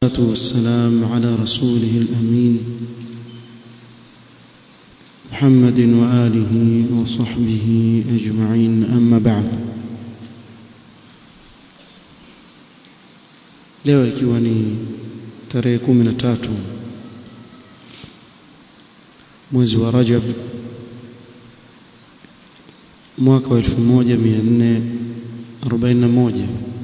والسلام على رسوله الأمين محمد وآله وصحبه أجمعين أما بعد leo ikiwa ni tarehe kumi na tatu mwezi wa Rajab mwaka wa 1441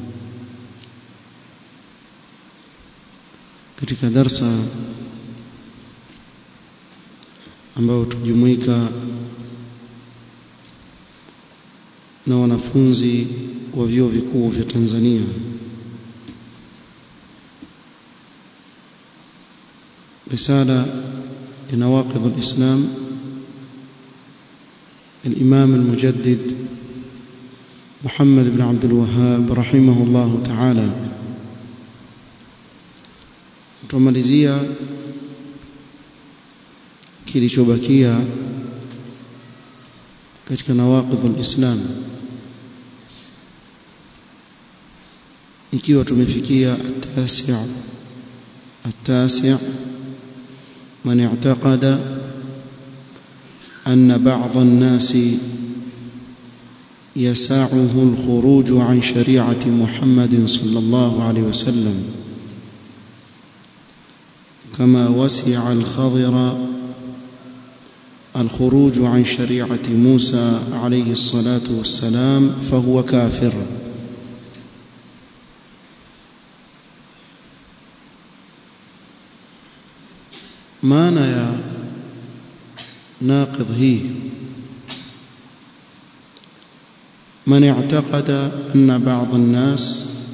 katika darsa ambayo tujumuika na wanafunzi wa vyuo vikuu vya Tanzania رسالة لنواقض الإسلام الإمام المجدد محمد بن عبد الوهاب رحمه الله تعالى tumalizia kilichobakia katika nawaqidhul islam ikiwa tumefikia at-tasi' at-tasi' من اعتقد أن بعض الناس يساعه الخروج عن شريعة محمد صلى الله عليه وسلم كما وسع الخضر الخروج عن شريعة موسى عليه الصلاة والسلام فهو كافر maana ya naqidh hii man i'taqada anna ba'd an-nas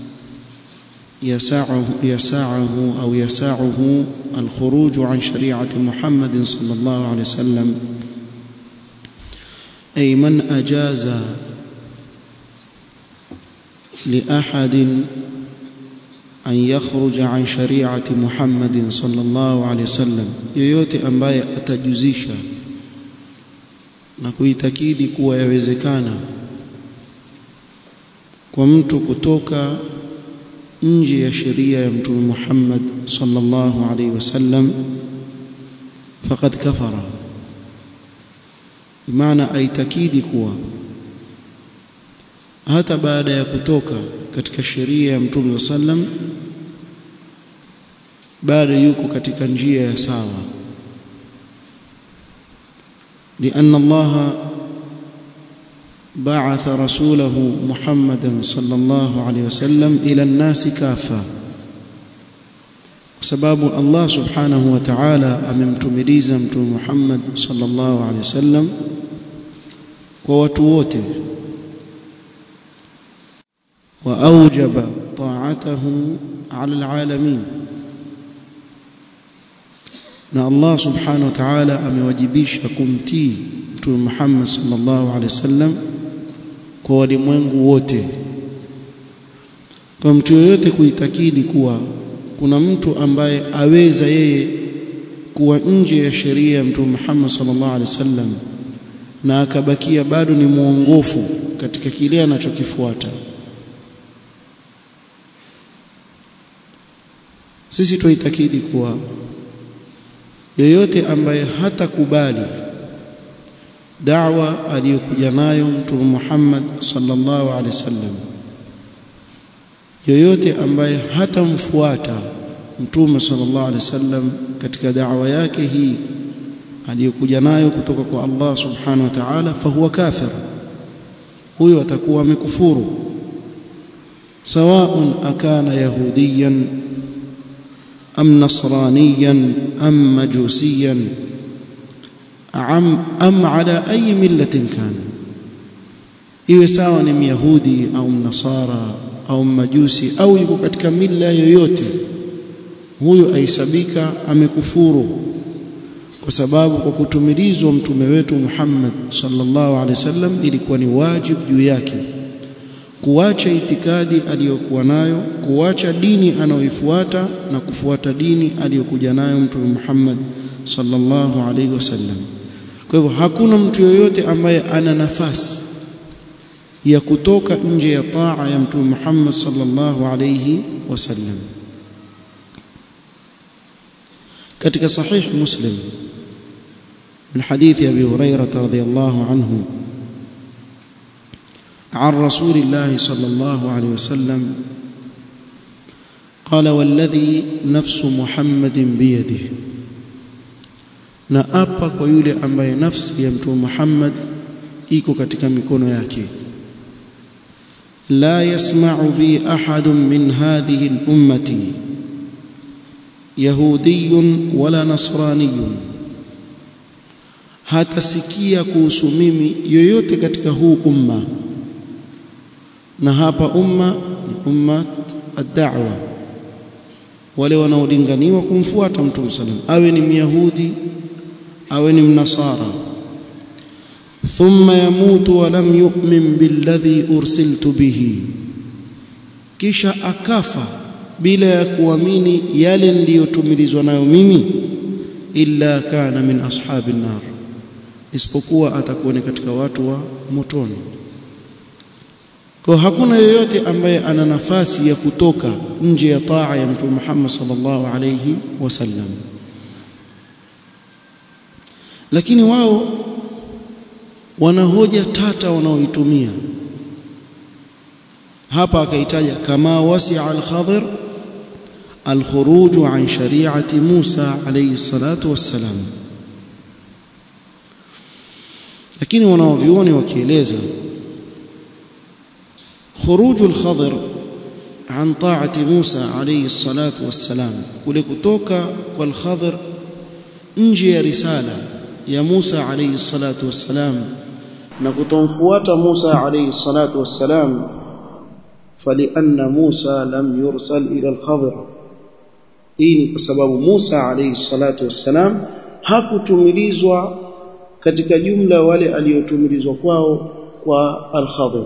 يسعه يسعه أو يسعه الخروج عن شريعة محمد صلى الله عليه وسلم أي من أجاز لأحد an yakhruja an shari'ati Muhammadin sallallahu alaihi wasallam yoyote ambaye atajuzisha na kuitakidi kuwa yawezekana kwa mtu kutoka nje ya sheria ya mtume Muhammad sallallahu alaihi wasallam faqad kafara maana aitakidi kuwa hata baada ya kutoka katika sheria ya mtume sallam bado yuko katika njia ya sawa لأن الله بعث رسوله محمدا صلى الله عليه وسلم إلى الناس كافة sababu Allah subhanahu wa ta'ala amemtumiliza mtume Muhammad sallallahu alaihi wasallam kwa watu wote وأوجب طاعته على العالمين na Allah subhanahu wa ta'ala amewajibisha kumtii mtume Muhammad sallallahu alaihi wasallam kwa walimwengu wote kwa mtu yoyote kuitakidi kuwa kuna mtu ambaye aweza yeye kuwa nje ya sheria ya mtume Muhammad sallallahu alaihi wasallam na akabakia bado ni mwongofu katika kile anachokifuata sisi tuitakidi kuwa yoyote ambaye hatakubali da'wa aliyokuja nayo mtume Muhammad sallallahu alaihi wasallam yoyote ambaye hatamfuata mtume sallallahu alaihi wasallam katika da'wa yake hii aliyokuja nayo kutoka kwa Allah subhanahu wa ta'ala fahuwa kafir huyo atakuwa amekufuru سواء أكان يهوديا أم نصرانيا أم مجوسيا أم, أم على أي ملة كان iwe sawa ni myahudi au mnasara au mmajusi au yuko katika mila yoyote huyo aisabika amekufuru kwa sababu kwa kutumilizwa mtume wetu Muhammad sallallahu alaihi wasallam ilikuwa ni wajibu juu yake kuacha itikadi aliyokuwa nayo kuacha dini anayoifuata na kufuata dini aliyokuja nayo mtume Muhammad sallallahu alaihi wasallam kwa hivyo hakuna mtu yoyote ambaye ana nafasi ya kutoka nje ya taa ya mtume Muhammad sallallahu alayhi wasallam katika sahih muslim من حديث أبي هريرة رضي الله عنه عن رسول الله صلى الله عليه وسلم قال والذي نفس محمد بيده na apa kwa yule ambaye nafsi ya mtume Muhammad iko katika mikono yake la yasma'u bi ahadun min hadhihi al-ummati yahudiyyun wala nasraniyyun hatasikia kuhusu mimi yoyote katika huu umma na hapa umma ni umma ad-da'wa wale wanaolinganiwa kumfuata mtume sallam awe ni myahudi awe ni mnasara thumma yamutu wa lam yu'min billadhi ursiltu bihi kisha akafa bila ya kuamini yale niliyotumilizwa nayo mimi illa kana min ashabin nar isipokuwa atakuwa ni katika watu wa motoni kwa hakuna yoyote ambaye ana nafasi ya kutoka nje ya taa ya mtume Muhammad sallallahu alayhi wasallam lakini wao wana hoja tata wanaoitumia hapa akaitaja kama wasi'a al-Khadir al-khuruj an shari'ati Musa alayhi salatu wassalam lakini wanaovioni wakieleza khuruj al-Khadir an ta'ati Musa alayhi salatu wassalam kule kutoka kwa al-Khadir nje ya risala ya Musa alayhi salatu wassalam na kutomfuata Musa alayhi salatu wassalam falianna Musa lam yursal ila al-Khadir hii ni kwa sababu Musa alayhi salatu wassalam hakutumilizwa katika jumla wale aliyotumilizwa kwao kwa al-Khadir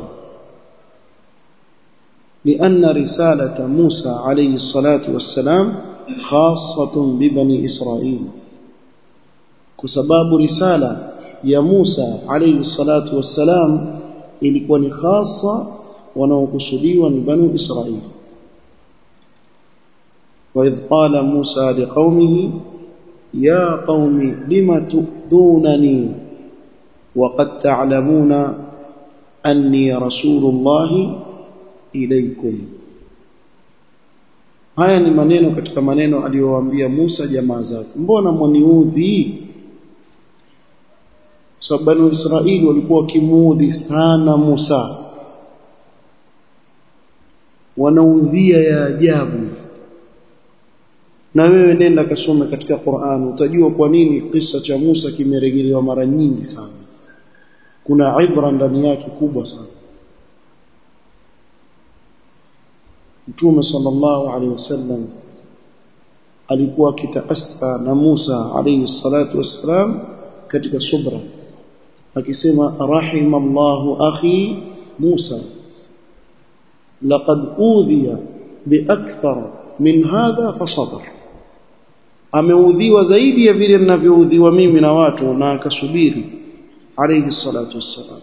لأن رسالة موسى عليه الصلاة والسلام خاصة ببني إسرائيل كسباب رسالة يا موسى عليه الصلاة والسلام ilikuwa ni khasa wanaokusudiwa ni banu Israil وإذ قال موسى لقومه يا قوم لم تؤذونني وقد تعلمون أني رسول الله ilaikum haya ni maneno katika maneno aliyowaambia Musa jamaa zake mbona mwaniudhi sababu banu Israeli walikuwa wakimuudhi sana Musa wanaudhia ya ajabu na wewe nenda kasome katika Qur'an utajua kwa nini kisa cha Musa kimerejelewa mara nyingi sana kuna ibra ndani yake kubwa sana Mtume sallallahu alaihi wasallam alikuwa akitaassa na Musa alayhi salatu wassalam katika subra akisema rahimallahu akhi Musa laqad udhiya biakthar min hadha fasabar ameudhiwa zaidi ya vile ninavyoudhiwa mimi na watu na akasubiri alayhi salatu wassalam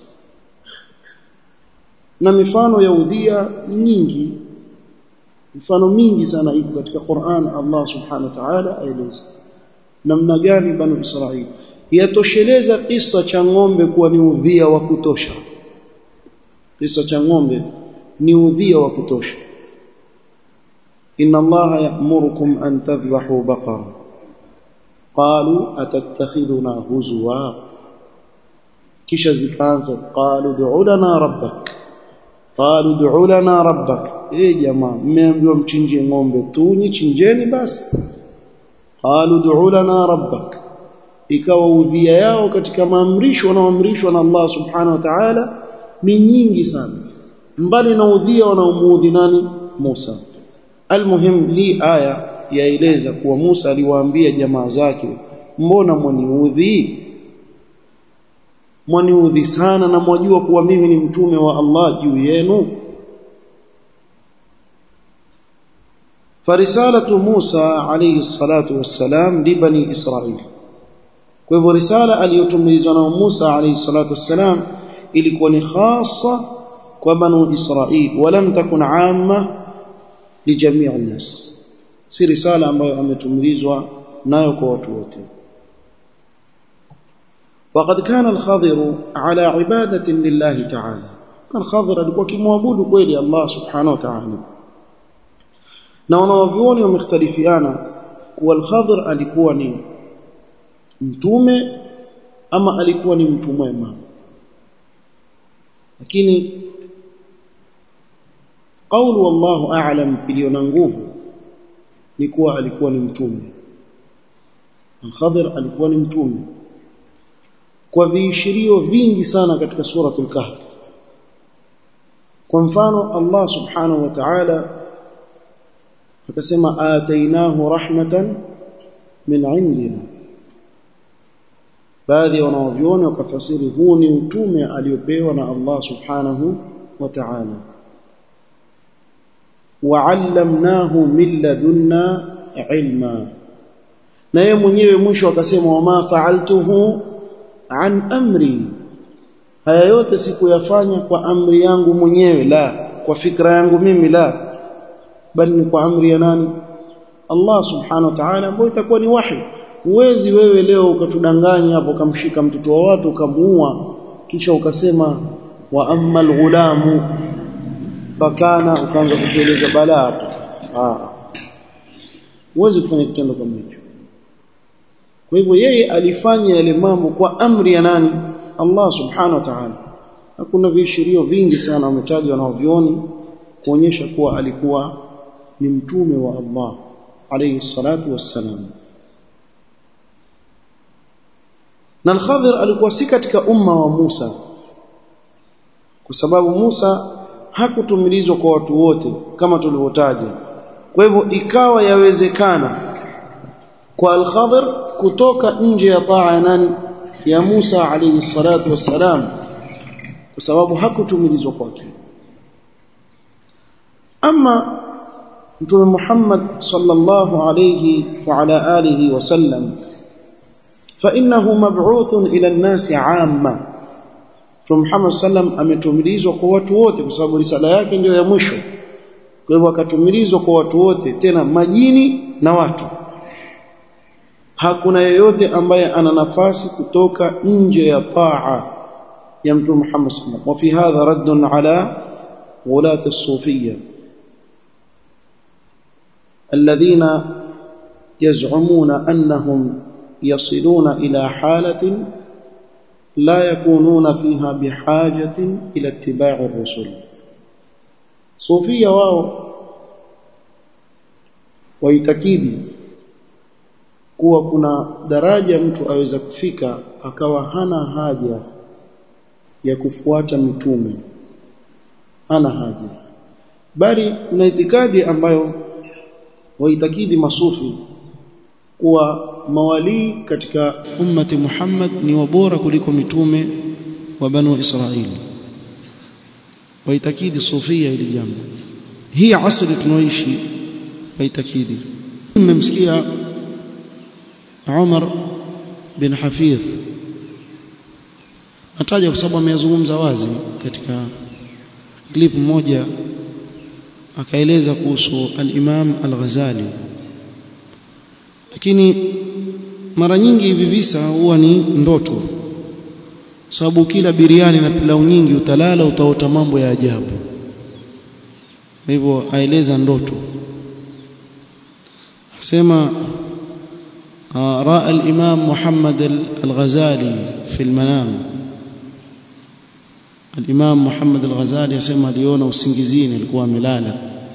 na mifano ya udhia nyingi mifano mingi sana iko katika Qur'an Allah subhanahu wa ta'ala aeleza namna gani banu Israili yatosheleza kisa cha ng'ombe kuwa ni udhia wa kutosha kisa cha ng'ombe ni udhia wa kutosha inna Allah ya'murukum an tadhbahu baqara qalu atattakhiduna huzwa kisha zikaanza qalu du'u lana rabbak qalu du'u lana rabbak eh jamaa mmeambiwa mchinje ng'ombe tu nyichinjeni basi qalu du'u lana rabbak ikawa udhia yao katika maamrisho wanaoamrishwa na Allah subhanahu wa ta'ala ni nyingi sana mbali na udhia wanaomuudhi nani Musa almuhim hii aya yaeleza kuwa Musa aliwaambia jamaa zake mbona mwaniudhi mwaniudhi sana na mwajua kuwa mimi ni mtume wa Allah juu yenu فرساله موسى عليه الصلاه والسلام لبني اسرائيل kwa hivyo risala aliyotumilizwa na Musa alayhi salatu wassalam ilikuwa ni khassa kwa banu Israil walam takun amma li jamii an-nas si risala ambayo ametumilizwa nayo kwa watu wote وقد كان الخضر على عبادة لله تعالى الخضر alikuwa kimwabudu kweli Allah subhanahu wa ta'ala na wanawavyuoni wamekhtalifiana kuwa al-Khadr alikuwa ni mtume ama alikuwa ni mtu mwema lakini qawlu wallahu a'lam iliyo na nguvu ni kuwa alikuwa ni mtume al-Khadr alikuwa ni mtume kwa viishirio vingi sana katika suratul kahf kwa mfano Allah subhanahu wa ta'ala akasema atainahu rahmatan min indina baadhi ya wanaoviona wakafasiri huu ni utume aliopewa na Allah subhanahu wa ta'ala wa'allamnahu min ladunna ilma na yeye mwenyewe mwisho akasema wama fa'altuhu an amri haya yote sikuyafanya kwa amri yangu mwenyewe la kwa fikra yangu mimi la bali ni kwa amri ya nani Allah subhanahu wa ta'ala ambayo itakuwa ni wahi huwezi wewe leo ukatudanganya hapo ukamshika mtoto wa watu ukamuua kisha ukasema wa ammal ghulamu fakana ukaanza kutueleza balaa ah huwezi kufanya kitendo kama hicho kwa hivyo yeye alifanya yale mambo kwa amri ya nani Allah subhanahu wa ta'ala hakuna viashirio vingi sana wametajwa na wavioni kuonyesha kuwa alikuwa ni mtume wa Allah alayhi salatu wassalam na al-Khadir alikuwa si katika umma wa Musa kwa sababu Musa hakutumilizwa kwa watu wote kama tulivyotaja kwa hivyo ikawa yawezekana kwa al-Khadir kutoka nje ya taa ya nani ya Musa alayhi salatu wassalam kwa sababu hakutumilizwa kwake ama mtume Muhammad sallallahu alayhi wa ala alihi wasallam فانه مبعوث الى الناس عامه Mtume Muhammad sallam ametumilizwa kwa watu wote kwa sababu risala yake ndio ya mwisho kwa hivyo akatumilizwa kwa watu wote tena majini na watu hakuna yeyote ambaye ana nafasi kutoka nje ya taa ya Mtume Muhammad sallam wa fi hadha radd ala wulat as-sufiyya alladhina yaz'umuna annahum يصلون إلى حالة لا يكونون فيها بحاجة إلى اتباع الرسل صوفيا wao waitakidi kuwa kuna daraja mtu aweza kufika akawa hana haja ya kufuata mitume hana haja bali kuna itikadi ambayo waitakidi masufi kuwa mawalii katika ummati Muhammad ni wabora kuliko mitume wa banu Israili waitakidi sufia ili jambo hii asri tunaoishi waitakidi mmemsikia Umar bin Hafidh nataja kwa sababu ameyazungumza wazi katika clip moja akaeleza kuhusu al-Imam al-Ghazali lakini mara nyingi hivi visa huwa ni ndoto sababu kila biriani na pilau nyingi utalala utaota mambo ya ajabu hivyo aeleza ndoto asema raa al-imam Muhammad al-Ghazali fi al-manam al-imam Muhammad al-Ghazali asema aliona usingizini alikuwa amelala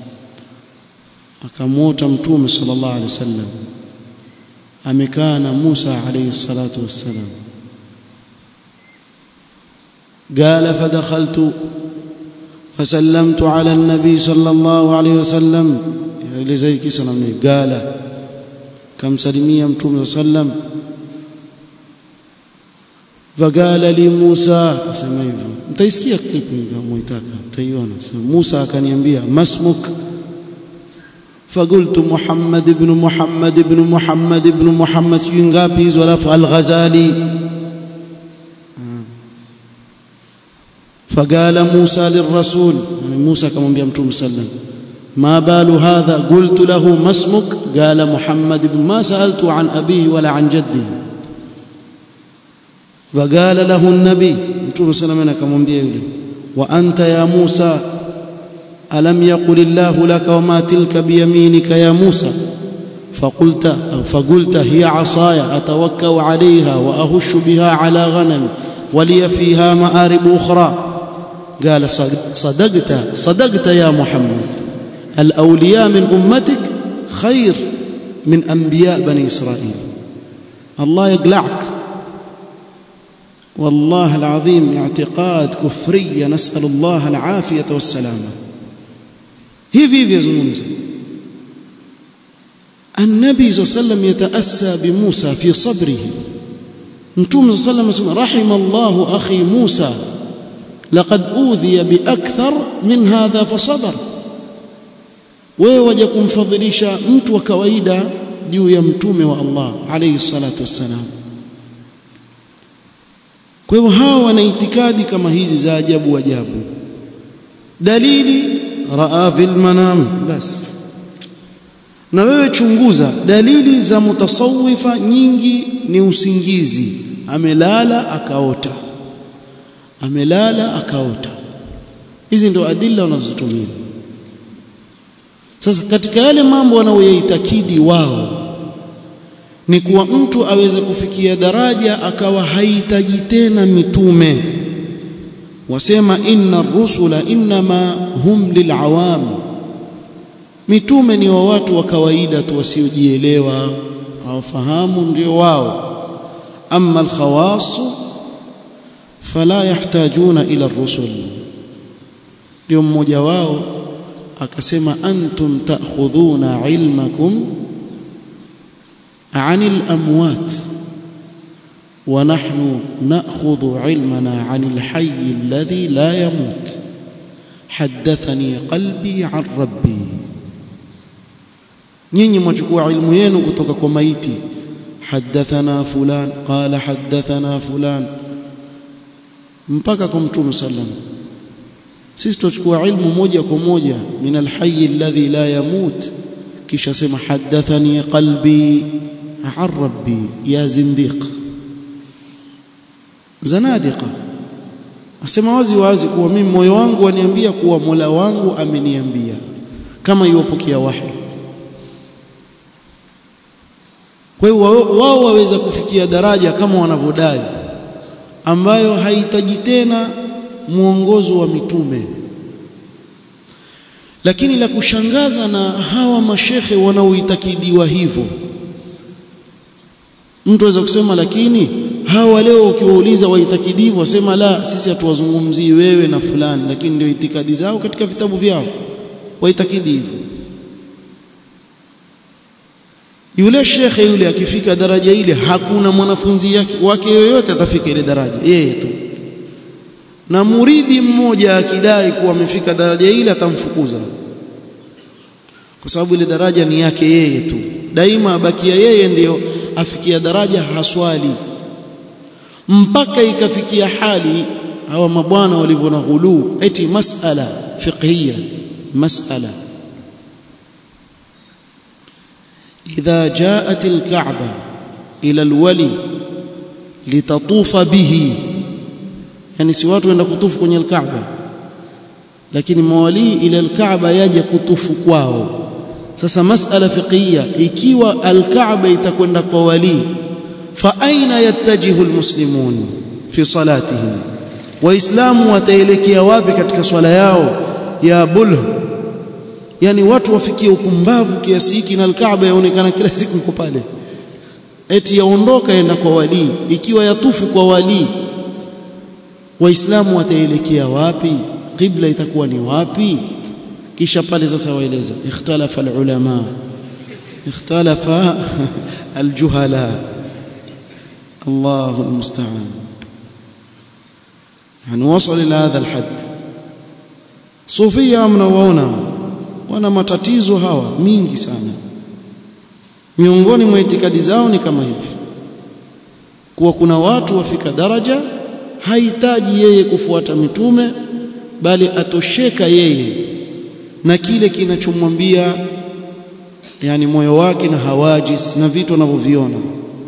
akamuota mtume sallallahu alaihi wasallam amekaa na Musa alayhi salatu wassalam قال فدخلت فسلمت على النبي صلى الله عليه وسلم ile zai kisa namni قال kamsalimia mtume sallam فقال لي موسى asema hivyo mtaisikia clip kama mtaka mtaiona sema Musa akaniambia masmuk فقلت محمد ابن محمد ابن محمد ابن محمد ngapi hizo alafu al-Ghazali فقال موسى للرسول يعني موسى akamwambia mtume sallam ما بال هذا قلت له ما اسمك قال محمد بن ما سألت عن أبيه ولا عن جده فقال له النبي متوم سلام akamwambia yule wa anta ya Musa alam yaqul Allah laka wama tilka biyaminika ya Musa فقلت فقلت هي عصاي أتوكأ عليها وأهش بها على غنم ولي فيها مآرب أخرى قال صدقت صدقت يا محمد الأولياء من أمتك خير من أنبياء بني إسرائيل الله يقلعك والله العظيم اعتقاد كفري نسأل الله العافية والسلامة hivi hivi yazungumza النبي صلى الله عليه وسلم يتأسى بموسى في صبره نتوم صلى الله عليه وسلم رحم الله أخي موسى لقد أوذي بأكثر من هذا فصبر wewe waje kumfadhilisha mtu wa kawaida juu ya mtume wa Allah alayhi salatu wassalam kwa hivyo hawa wana itikadi kama hizi za ajabu ajabu dalili raa fil manam bas na wewe chunguza dalili za mutasawifa nyingi ni usingizi amelala akaota amelala akaota hizi ndio adilla wanazotumia sasa katika yale mambo wanayoyaitakidi wao ni kuwa mtu aweze kufikia daraja akawa hahitaji tena mitume wasema inna rusula inma hum lilawam mitume ni wa watu wa kawaida tu wasiojielewa hawafahamu ndio wao amma alkhawas fala yahtajuna ila rusul ndio mmoja wao akasema antum ta'khudhuna ilmakum عن الأموات ونحن نأخذ علمنا عن الحي الذي لا يموت حدثني قلبي عن ربي nyinyi mwachukua ilmu yenu kutoka kwa maiti hadathana fulan qala hadathana fulan mpaka kwa mtume sallam sisi tuchukua ilmu moja kwa moja min alhayy alladhi la yamut kisha sema hadathani qalbi an rabbi ya zindiq zanadiqa asema wazi wazi kuwa mimi moyo wangu waniambia kuwa Mola wangu ameniambia kama iwapokea wahi kwa hiyo wao waweza kufikia daraja kama wanavyodai ambayo haihitaji tena mwongozo wa mitume lakini la kushangaza na hawa mashekhe wanaoitakidiwa hivyo mtu aweza kusema lakini hawa leo ukiwauliza waitakidivu wasema la sisi hatuwazungumzii wewe na fulani lakini ndio itikadi zao katika vitabu vyao waitakidi hivyo yule shekhe yule akifika daraja ile hakuna mwanafunzi yake wake yoyote atafika ile daraja yeye tu na muridi mmoja akidai kuwa amefika daraja ile atamfukuza kwa sababu ile daraja ni yake yeye tu daima abakia yeye ndiyo afikia daraja haswali mpaka ikafikia hali hawa mabwana walivyo na ghuluu eti masala fiqhiyya masala idha jaat alka'ba ila alwali litatufa bihi yani si watu wenda kutufu kwenye alkaaba lakini mawali ila alkaaba yaje kutufu kwao sasa masala fiqhiyya ikiwa alkaaba itakwenda kwa wali fa aina yattajihu almuslimun fi salatihim waislamu wataelekea wapi katika swala yao ya bulh yani watu wafikie upumbavu kiasi hiki na alkaaba yaonekana kila siku iko pale eti yaondoka enda kwa wali ikiwa yatufu kwa wali waislamu wataelekea wapi qibla itakuwa ni wapi kisha pale sasa waeleza ikhtalafa alulama ikhtalafa aljuhala الله المستعان يعني وصل إلى هذا الحد صوفيا mnawaona wana matatizo hawa mingi sana miongoni mwa itikadi zao ni kama hivi kuwa kuna watu wafika daraja hahitaji yeye kufuata mitume bali atosheka yeye na kile kinachomwambia yani moyo wake na hawajis na vitu anavyoviona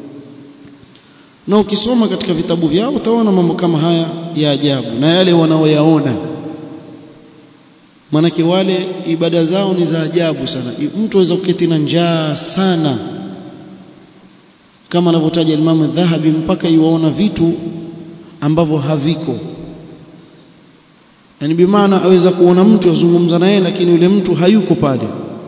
na ukisoma katika vitabu vyao utaona mambo kama haya ya ajabu na yale wanaoyaona manake wale ibada zao ni za ajabu sana mtu aweza kuketi na njaa sana kama anavyotaja Imam Dhahabi mpaka iwaona vitu ambavyo haviko yani bimaana aweza kuona mtu azungumza naye lakini yule mtu hayuko pale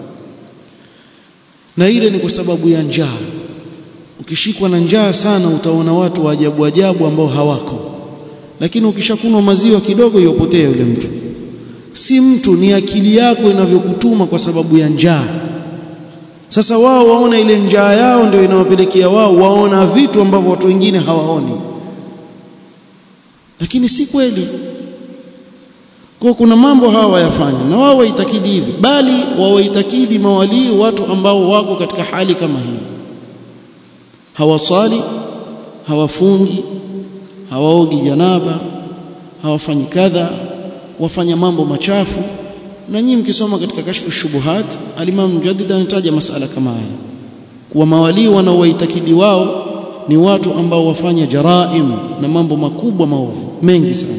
na ile ni kwa sababu ya njaa ukishikwa na njaa sana utaona watu wa ajabu ajabu ambao hawako lakini ukishakunwa maziwa kidogo yopotea yule mtu si mtu ni akili yako inavyokutuma kwa sababu ya njaa sasa wao waona ile njaa yao ndio inawapelekea wao waona vitu ambavyo watu wengine hawaoni lakini si kweli kwa kuna mambo hawa wayafanya na wao waitakidi hivi bali wawaitakidi mawalii watu ambao wako katika hali kama hii hawaswali hawafungi hawaogi janaba hawafanyi kadha wafanya mambo machafu na nyinyi mkisoma katika kashfu shubuhat al-Imam Mujaddid anataja masala kama haya kuwa mawalii wanaowaitakidi wao ni watu ambao wafanya jaraim na mambo makubwa maovu mengi sana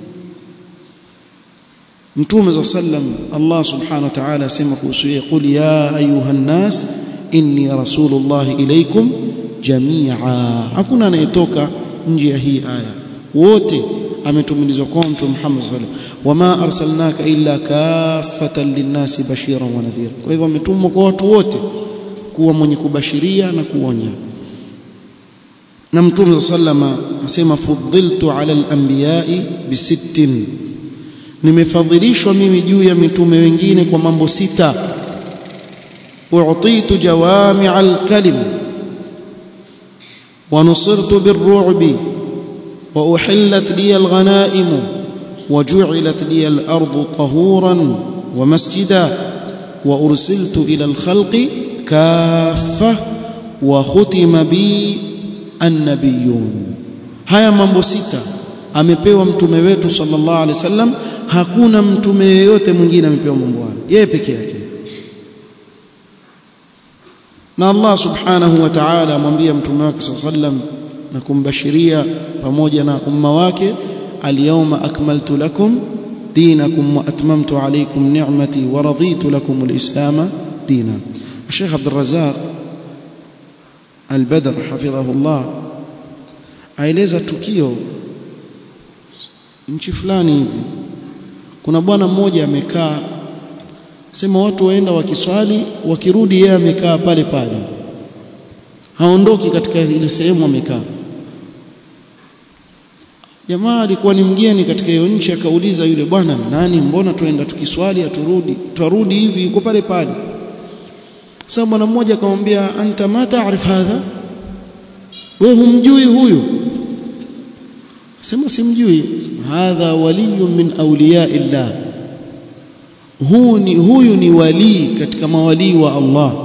Mtume za sallam Allah subhanahu wa ta'ala asema kuhusu yeye qul ya ayuha nas inni rasulullah ilaykum jamia hakuna anayetoka nje ya hii aya wote ametumilizwa kwa mtume Muhammad sallallahu alaihi wasallam wama arsalnaka illa kaffatan linnasi bashiran wa nadhira kwa hivyo ametumwa kwa watu wote kuwa mwenye kubashiria na kuonya na mtume sallama asema fuddiltu ala al-anbiya'i bisittin nimefadhilishwa mimi juu ya mitume wengine kwa mambo sita u'titu jawami' al-kalim wa nusirtu bir-ru'bi wa uhillat li al-ghanaim wa ju'ilat li al-ardu tahuran wa masjida wa ursiltu ila al-khalqi kaffa wa khutima bi an-nabiyyun haya mambo sita amepewa mtume wetu sallallahu alaihi wasallam hakuna mtume yeyote mwingine amepewa mambo hayo yeye peke yake na Allah subhanahu wa ta'ala amwambia mtume wake sallallahu alaihi wasallam na kumbashiria pamoja na umma wake alyawma akmaltu lakum dinakum wa atmamtu alaykum ni'mati wa raditu lakum alislam dina Sheikh Abdul Razzaq Al-Badr hafidhahullah aeleza tukio nchi fulani hivi kuna bwana mmoja amekaa sema watu waenda wakiswali wakirudi yeye amekaa pale pale haondoki katika ile sehemu amekaa jamaa alikuwa ni mgeni katika hiyo nchi akauliza yule bwana nani mbona tuenda tukiswali aturudi twarudi hivi yuko pale pale sasa bwana mmoja akamwambia anta ma taarif hadha wewe humjui huyu sema simjui hadha waliyun min awliya illah huu ni huyu ni walii katika mawalii wa Allah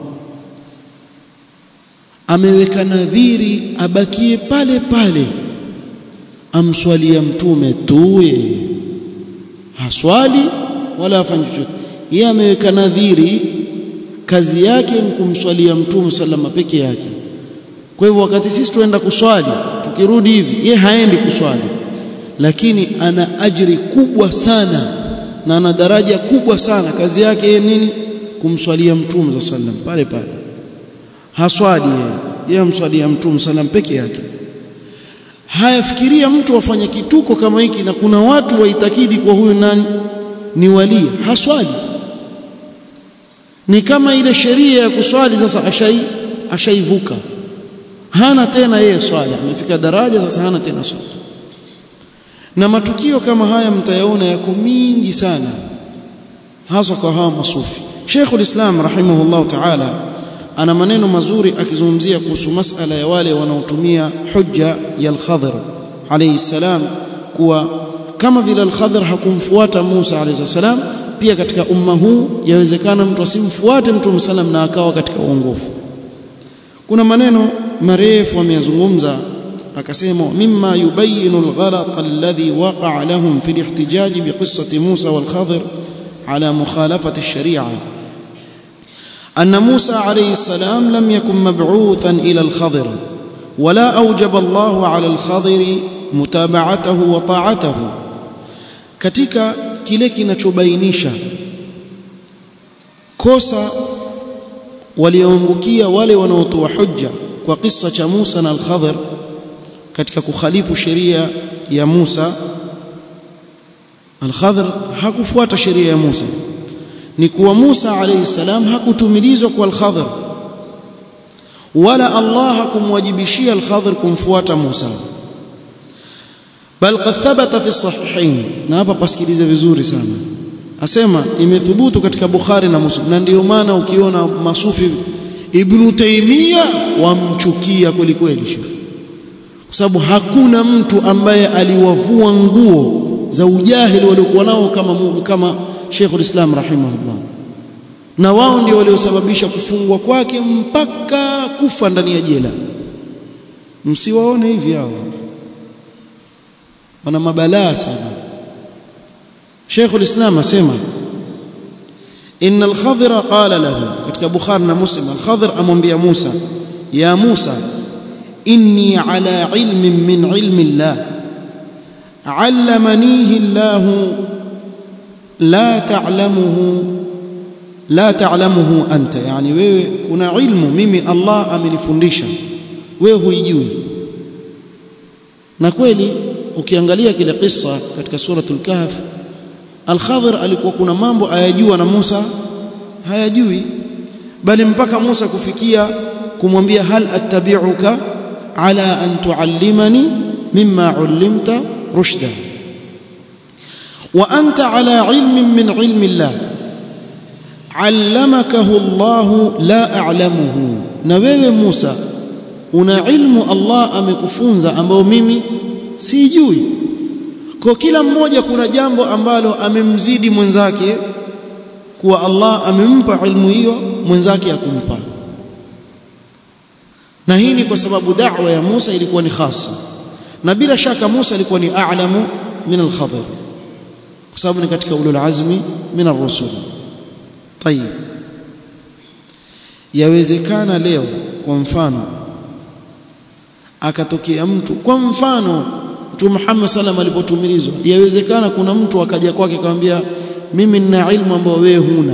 ameweka nadhiri abakie pale pale amswalia mtume tu yeye haswali wala afanye chochote yeye ameweka nadhiri kazi yake ni kumswalia mtume sallama peke yake kwa hivyo wakati sisi tuenda kuswali tukirudi hivi ye haendi kuswali lakini ana ajiri kubwa sana na ana daraja kubwa sana kazi yake yeye nini kumswalia mtume za sallam pale pale haswali yeye yeye amswalia mtume sallam peke yake hayafikiria mtu afanye kituko kama hiki na kuna watu waitakidi kwa huyu nani ni wali haswali ni kama ile sheria ya kuswali sasa ashai ashaivuka hana tena yeye swala amefika daraja sasa hana tena swala na matukio kama haya mtayaona yako mingi sana hasa kwa hawa masufi Sheikhul Islam rahimahullah ta'ala ana maneno mazuri akizungumzia kuhusu masala ya wale wanaotumia hujja ya al-Khadr alayhi salam kuwa kama vile al-Khadr hakumfuata Musa alayhi salam pia katika umma huu yawezekana mtu asimfuate Mtume sallam na akawa katika uongofu kuna maneno marefu ameyazungumza akasema mimma yubayinu alghalat alladhi waqa'a lahum fi alihtijaj biqissati Musa wal Khadir على مخالفة الشريعة أن موسى عليه السلام لم يكن مبعوثا إلى الخضر ولا أوجب الله على الخضر متابعته وطاعته katika kile kinachobainisha kosa walioangukia wale wanaotoa hujja kwa kisa cha Musa na al-Khadr katika kukhalifu sheria ya Musa al-Khadr hakufuata sheria ya Musa ni kuwa Musa alayhi salam hakutumilizwa kwa al-Khadr wala Allah hakumwajibishia al-Khadr kumfuata Musa bal qad thabata fi sahihain na hapa pasikilize vizuri sana asema imethubutu katika Bukhari na Muslim na ndio maana ukiona masufi Ibn Taymiyyah wamchukia kweli kweli shekhi kwa sababu hakuna mtu ambaye aliwavua nguo za ujahili waliokuwa nao kama kama Sheikhul Islam rahimahullah na wao ndio waliosababisha kufungwa kwake mpaka kufa ndani ya jela msiwaone hivi hao wana mabalaa sana Sheikhul Islam asema إن الخضر قال له katika Bukhari na Muslim al-Khadr amwambia Musa ya Musa inni ala ilmin min ilmi Allah allamanihi Allah la ta'lamuhu la ta'lamuhu anta yani wewe kuna ilmu mimi Allah amenifundisha wewe huijui na kweli ukiangalia kile kisa katika suratul kahf Al-Khadhir alikuwa kuna mambo ayajua na Musa hayajui bali mpaka Musa kufikia kumwambia hal attabi'uka ala an tuallimani mimma ullimta rushda wa anta ala ilmin min ilmi Allah allamakahu Allah la a'lamuhu na wewe Musa una ilmu Allah amekufunza ambao mimi sijui kwa kila mmoja kuna jambo ambalo amemzidi mwenzake kuwa Allah amempa ilmu hiyo mwenzake akumpa na hii ni kwa sababu da'wa ya Musa ilikuwa ni khasa na bila shaka Musa alikuwa ni a'lamu min al-Khadir kwa sababu ni katika ulul azmi min ar-rusul tayib yawezekana leo kwa mfano akatokea mtu kwa mfano Mtume Muhammad sallam alipotumilizwa yawezekana kuna mtu akaja kwake akamwambia mimi nina ilmu ambayo wewe huna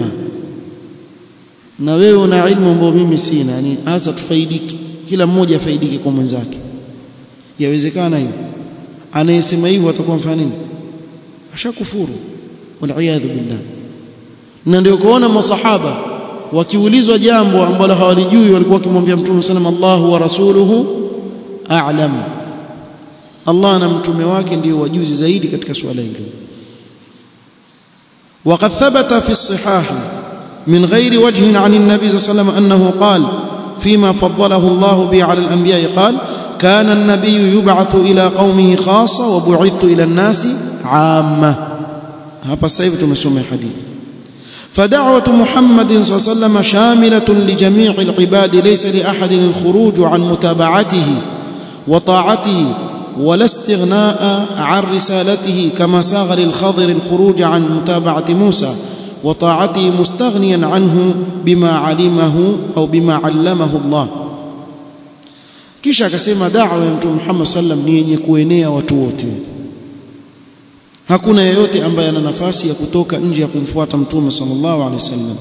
na wewe una ilmu ambayo mimi sina yani hasa tufaidiki kila mmoja afaidike kwa mwenzake yawezekana hiyo anayesema hivyo atakuwa mfano nini ashakufuru waliyadhu billah na ndio kuona masahaba wakiulizwa jambo ambalo hawalijui walikuwa wakimwambia Mtume sallam Allahu wa rasuluhu a'lam Allah na mtume wake ndio wajuzi zaidi katika suala hilo وقد ثبت في الصحاح من غير وجه عن النبي صلى الله عليه وسلم أنه قال فيما فضله الله به على الأنبياء قال كان النبي يبعث إلى قومه خاصة وبعثت إلى الناس عامة هذا السيف تمسوم الحديث فدعوة محمد صلى الله عليه وسلم شاملة لجميع العباد ليس لأحد الخروج عن متابعته وطاعته ولا استغناء عن رسالته كما ساغ للخضر الخروج عن متابعة موسى وطاعته مستغنيا عنه بما علمه أو بما علمه الله kisha akasema da'wa ya mtume Muhammad sallam ni yenye kuenea watu wote hakuna yeyote ambaye ana nafasi ya kutoka nje ya kumfuata mtume sallallahu alaihi wasallam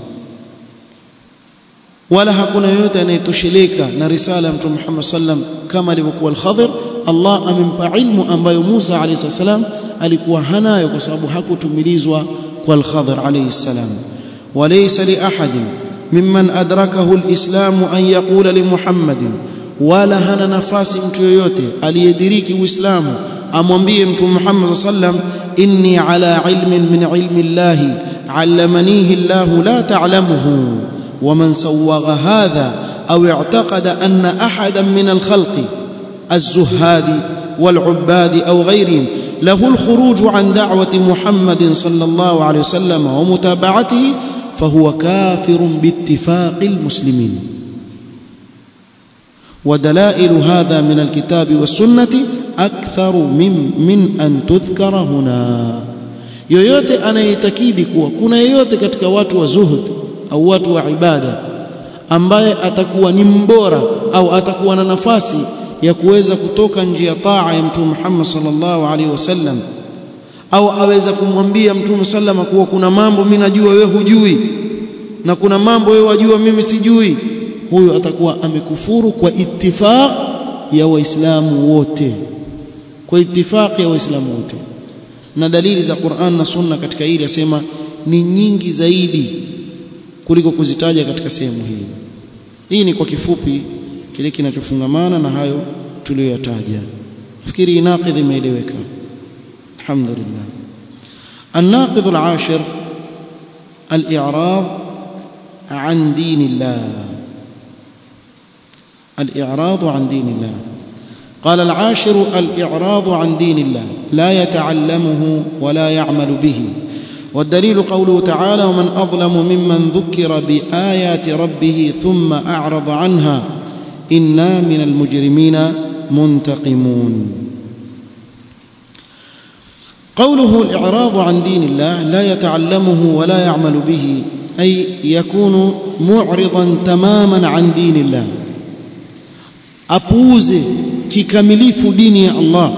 wala hakuna yeyote anayetosheleka na risala ya mtume Muhammad sallam kama alivyokuwa al-Khadhir Allah amempa ilmu ambayo Musa alayhi salam alikuwa hanayo kwa sababu hakutumilizwa kwa al-Khadhir alayhi salam walaysa li ahadin mimman adrakahu al-islam an yaqula li Muhammadin wala hana nafasi mtu yoyote aliyediriki uislamu amwambie mtume Muhammad sallam inni ala ilmin min ilmi Allah allamanihi Allah la ta'lamuhu ومن سوغ هذا أو اعتقد أن أحدا من الخلق الزهاد والعباد أو غيرهم له الخروج عن دعوة محمد صلى الله عليه وسلم ومتابعته فهو كافر باتفاق المسلمين ودلائل هذا من الكتاب والسنة أكثر من, من أن تذكر هنا yoyote anayeitakidi kuwa kuna yeyote katika watu wa zuhud au watu wa ibada ambaye atakuwa ni mbora au atakuwa na nafasi ya kuweza kutoka nje ya taa ya Mtume Muhammad sallallahu alaihi wasallam au aweza kumwambia Mtume sallama kuwa kuna mambo mimi najua wewe hujui na kuna mambo wewe wajua mimi sijui huyo atakuwa amekufuru kwa ittifaq ya waislamu wote kwa ittifaq ya waislamu wote na dalili za Qur'an na Sunna katika hili yasema ni nyingi zaidi kuliko kuzitaja katika sehemu hii hii ni kwa kifupi kile kinachofungamana na hayo tuliyoyataja nafikiri inaqidh imeeleweka alhamdulillah الناقض العاشر الإعراض عن دين الله الإعراض عن دين الله قال العاشر الإعراض عن دين الله لا يتعلمه ولا يعمل به والدليل قوله تعالى ومن أظلم ممن ذكر بآيات ربه ثم أعرض عنها إنا من المجرمين منتقمون قوله الإعراض عن دين الله لا يتعلمه ولا يعمل به أي يكون معرضا تماما عن دين الله apuuze kikamilifu dini ya Allah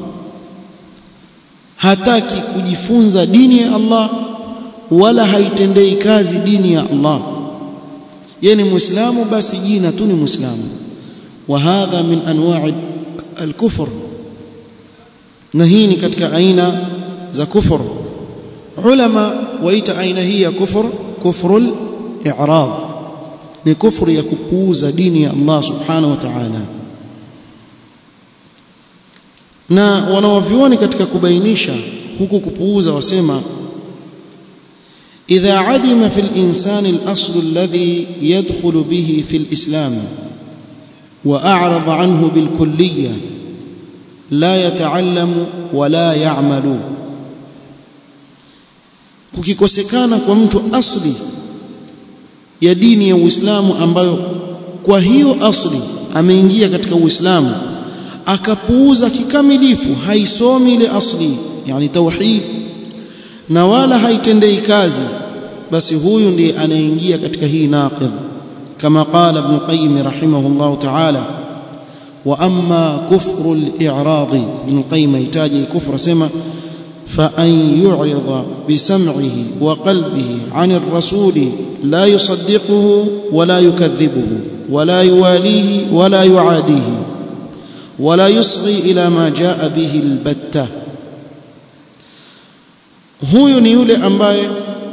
hataki kujifunza dini ya Allah wala haitendei kazi dini ya Allah yeye ni muislamu basi jina tu ni muislamu wa hadha min anwa'i al-kufr na hii ni katika aina za kufur ulama waita aina hii ya kufur kufrul i'rad ni kufru ya kupuuza dini ya Allah subhanahu wa ta'ala na wanawavyuoni katika kubainisha huku kupuuza wasema idha adima fi al-insan al-asl alladhi yadkhulu bihi fi al-islam wa a'rada anhu bil kulliyah la yataallamu wala ya'malu kukikosekana kwa mtu asli ya dini ya Uislamu ambayo kwa hiyo asli ameingia katika Uislamu akapuuza kikamilifu haisomi ile asli yani tauhid na wala haitendei kazi basi huyu ndiye anaingia katika hii naqid kama qala ibn qayyim rahimahullah ta'ala wa amma kufru al-i'rad ibn qayyim yataji kufra sema فأن يعرض بسمعه وقلبه عن الرسول لا يصدقه ولا يكذبه ولا يواليه ولا يعاديه ولا يصغي إلى ما جاء به البتة huyu ni yule ambaye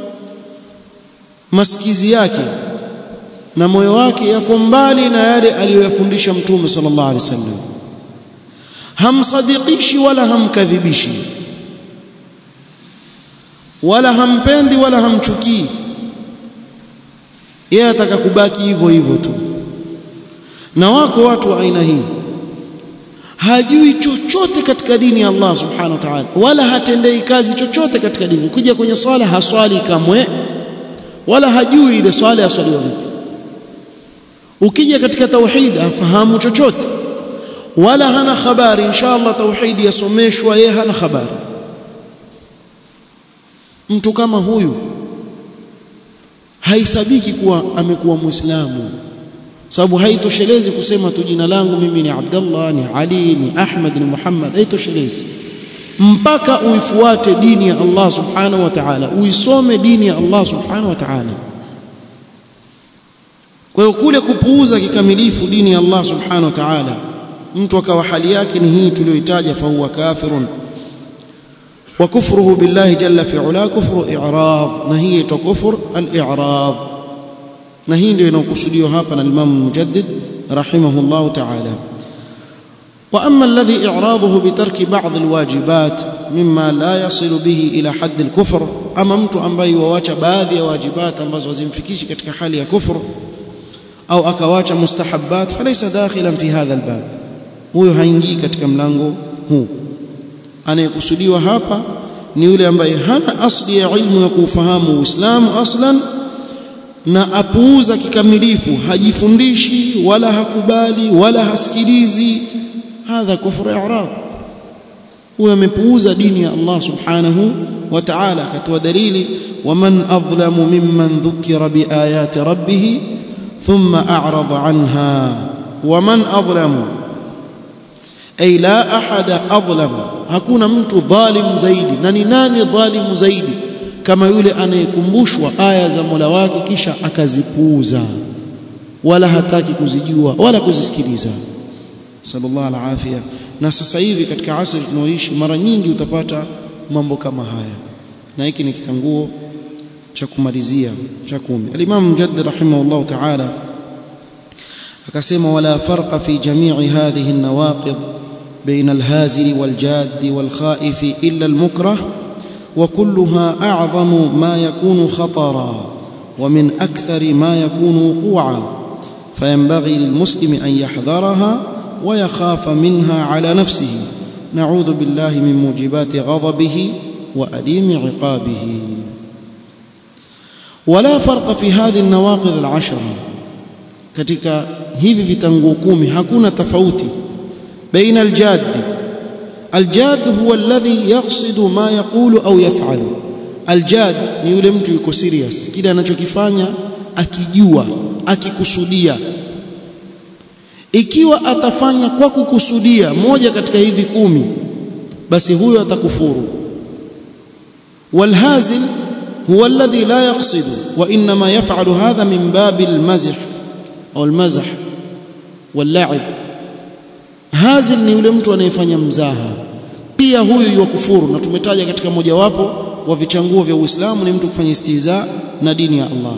masikizi yake na moyo wake yako mbali na yale aliyoyafundisha mtume sallallahu alaihi wasallam hamsadiqishi wala hamkadhibishi wala hampendi wala hamchukii yeye ataka kubaki hivyo hivyo tu na wako watu wa aina hii hajui chochote katika dini ya Allah subhanahu wa ta'ala wala hatendei kazi chochote katika dini ukija kwenye swala haswali kamwe wala hajui ile swala ya swali vipi ukija katika tauhid afahamu chochote wala hana habari inshallah tauhid yasomeshwa yeye hana habari mtu kama huyu haisabiki kuwa amekuwa muislamu sababu haitoshelezi kusema tu jina langu mimi ni Abdullah ni Ali ni Ahmad ni Muhammad haitoshelezi mpaka uifuate dini ya Allah subhanahu wa ta'ala uisome dini ya Allah subhanahu wa ta'ala kwa hiyo kule kupuuza kikamilifu dini ya Allah subhanahu wa ta'ala mtu akawa hali yake ni hii tuliyoitaja fa huwa kafirun وكفره بالله جل في علاه كفر إعراض نهي كفر الإعراض نهي ndio inakusudiwa hapa na Imam Mujaddid rahimahullah ta'ala وأما الذي إعراضه بترك بعض الواجبات مما لا يصل به إلى حد الكفر أما mtu ambaye wawacha baadhi ya wajibat ambazo hazimfikishi katika hali ya kufur au akawacha mustahabbat falaysa dakhilan fi hadha albab huyo haingii katika mlango huu anayekusudiwa hapa ni yule ambaye hana asli ya ilmu ya kuufahamu Uislamu aslan na apuuza kikamilifu hajifundishi wala hakubali wala hasikilizi hadha kufru i'rad huyo amepuuza dini ya Allah subhanahu wa ta'ala akatoa dalili waman adlamu mimman dhukira biayati rabbih thumma a'rada anha waman adlamu ay la ahada adlam hakuna mtu dhalim zaidi na ni nani dhalimu zaidi kama yule anayekumbushwa aya za Mola wake kisha akazipuuza wala hataki kuzijua wala kuzisikiliza sallallahu alafia na sasa hivi katika asri tunaoishi mara nyingi utapata mambo kama haya na hiki ni kitanguo cha kumalizia cha kumi al-Imam Mujaddid rahimahullah ta'ala akasema wala farqa fi jami'i hadhihi an-nawaqid بين الهازل والجاد والخائف إلا المكره وكلها أعظم ما يكون خطرا ومن أكثر ما يكون وقوعا فينبغي للمسلم أن يحذرها ويخاف منها على نفسه نعوذ بالله من موجبات غضبه وأليم عقابه ولا فرق في هذه النواقض العشرة katika hivi vitanguo kumi hakuna tofauti baina aljad aljad huwa alladhi yaqsidu ma yaqulu au yaf'alu aljad ni yule mtu yuko serious kile anachokifanya akijua akikusudia ikiwa atafanya kwa kukusudia moja katika hivi kumi basi huyo atakufuru walhazil huwa alladhi la yaqsidu wa inma yaf'alu hadha min bab almazh au almazh walla'ib hazil ni yule mtu anayefanya mzaha pia huyu yakufuru na tumetaja katika mojawapo wa vichanguo vya Uislamu ni mtu kufanya istiza na dini ya Allah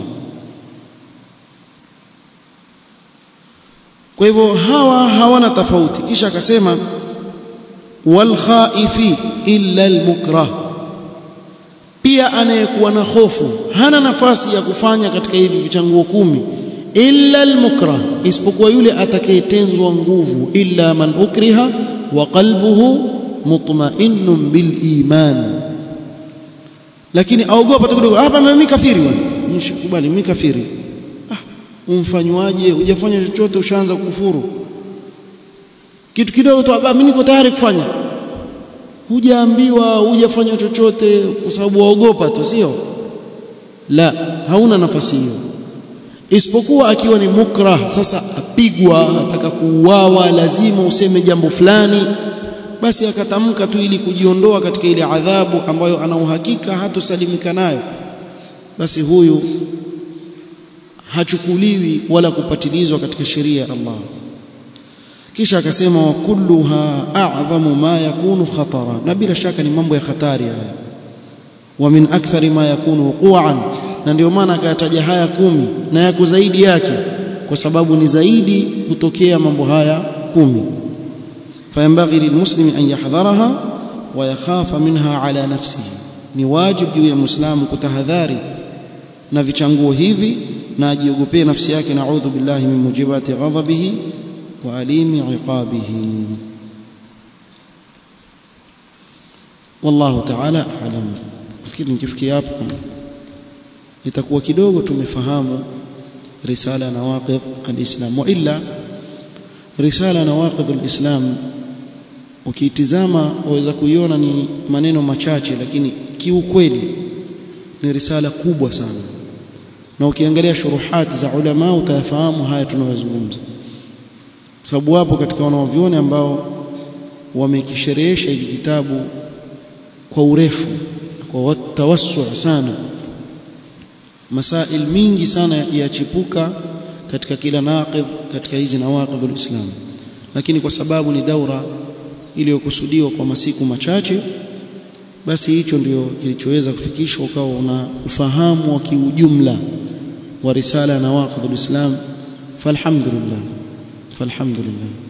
kwa hivyo hawa hawana tofauti kisha akasema wal khaifi illa al mukrah pia anayekuwa na hofu hana nafasi ya kufanya katika hivi vichanguo kumi illa al mukrah isipokuwa yule atakayetenzwa nguvu illa man ukriha wa qalbuhu mutma'innun bil iman lakini aogopa tu kidogo hapa mimi kafiri bwana nishikubali mimi kafiri umfanywaje hujafanya chochote ushaanza kukufuru kitu kidogo tu baba mimi niko tayari kufanya hujaambiwa hujafanya chochote kwa sababu waogopa tu sio la hauna nafasi hiyo isipokuwa akiwa ni mukrah sasa apigwa ataka kuuawa lazima useme jambo fulani basi akatamka tu ili kujiondoa katika ile adhabu ambayo ana uhakika hatosalimika nayo basi huyu hachukuliwi wala kupatilizwa katika sheria ya Allah kisha akasema wa kulluha a'zamu ma yakunu khatara na bila shaka ni mambo ya hatari haya wa min akthari ma yakunu wuqu'an na ndio maana akayataja haya kumi na yako zaidi yake kwa sababu ni zaidi kutokea mambo haya kumi fayambaghi lilmuslimi an yahdharaha wa yakhafa minha ala nafsihi ni wajibu juu ya muislamu kutahadhari na vichanguo hivi na ajiogopee nafsi yake naudhu billahi min mujibati ghadabihi wa alimi iqabihi wallahu ta'ala a'lam fikiri nikifikia hapa itakuwa kidogo tumefahamu risala nawaqidh alislam wa illa risala nawaqidh alislam ukiitizama waweza kuiona ni maneno machache lakini kiukweli ni risala kubwa sana na ukiangalia shuruhati za ulama utayafahamu haya tunayozungumza sababu wapo katika wanaovioni ambao wamekisherehesha hiki kitabu kwa urefu kwa tawassu sana masail mingi sana yachipuka katika kila naqidh katika hizi nawaqidh alislam lakini kwa sababu ni daura iliyokusudiwa kwa masiku machache basi hicho ndio kilichoweza kufikishwa ukawa una ufahamu wa kiujumla wa risala ya nawaqidh alislam falhamdulillah falhamdulillah